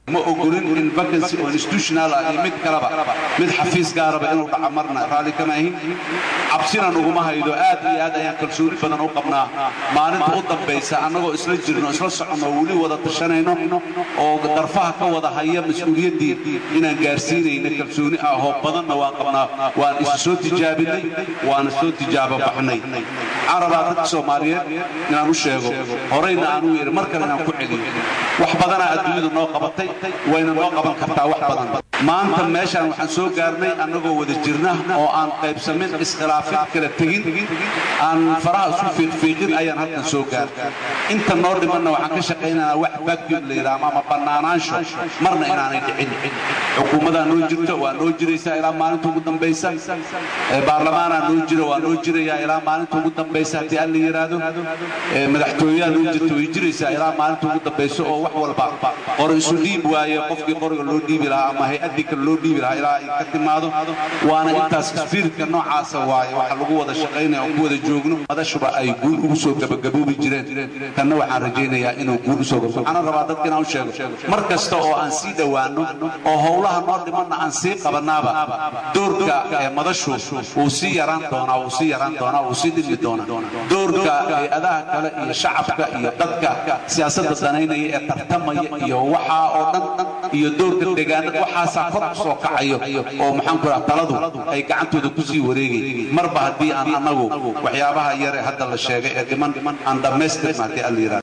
ma ogolin in vacancy oo institutional ah iyo mid kaleba mid xafiis gaaraba inuu dhaca marna raalli kama ahin cabsina nuguma haydo aad iyo aad ayaan kalsooni badan u qabnaa maalinta u dambaysa annagoo isla jirno isla soconno weli wada tashanayno oo darfaha ka wada haya mas-uuliyaddii inaan gaarsiinayna kalsooni ah oo badanna waan qabnaa waan isu soo tijaabinay waana soo tijaabo baxnay waxaan rabaa dadka soomaaliyeed inaan u sheego horayna aan u yidhi mar kale inaan ku celiyo wax badanaa adduunyadu noo qabatay wayna noo qaban kartaa wax badan maanta meeshaan waxaan soo gaarnay annagoo wada jirna oo aan qaybsamin iskhilaafin kala tegin aan faraha isu fiiqfiiqin ayaan halkan soo gaarnay inta noo dhimanna waxaan ka shaqaynaynaa wax vacuum la yidhaahdo ama bannaanaansho marna inaanay dhicin xukuumadaa noo jirto waa noo jiraysaa ilaa maalinta ugu dambaysa baarlamaanaa noo jira waa noo jirayaa ilaa maalinta ugu dambaysa haddii alla yidhaahdo madaxtooyaha noo jirto way jiraysaa ilaa maalinta ugu dambaysa oo wax walba qor isu dhiib waaye qofkii qoriga loo dhiibi lahaa ama hay-addii kale loo dhiibi lahaa ilaa ay ka timaado waana intaas isbiiritka noocaasa waaye waxa lagu wada shaqaynaya oo ku wada joogno madashuba ay guul ugu soo gabagaboobi jireen kanna waxaan rajaynayaa inuu guul usoo gabo waxaana rabaa dadka inaan u sheego mar kasta oo aan sii dhowaanno oo howlaha noo dhimanna aan sii qabannaaba doorka ee madashu wuu sii yaraan doonaa wuu sii yaraan doonaa wuu sii dhimi doonaa doorka hay-adaha kale iyo shacabka iyo dadka siyaasadda danaynaya ee tartamaya iyo waxaa oo dhan iyo doorka deegaanada waxaasaa kor u soo kacayo oo maxaan ku dhaha taladu ay gacantooda ku sii wareegay marba haddii aan annagu waxyaabaha yare hadda la sheegay ee dhiman aan dhammaystirna haddii alla yidhahdo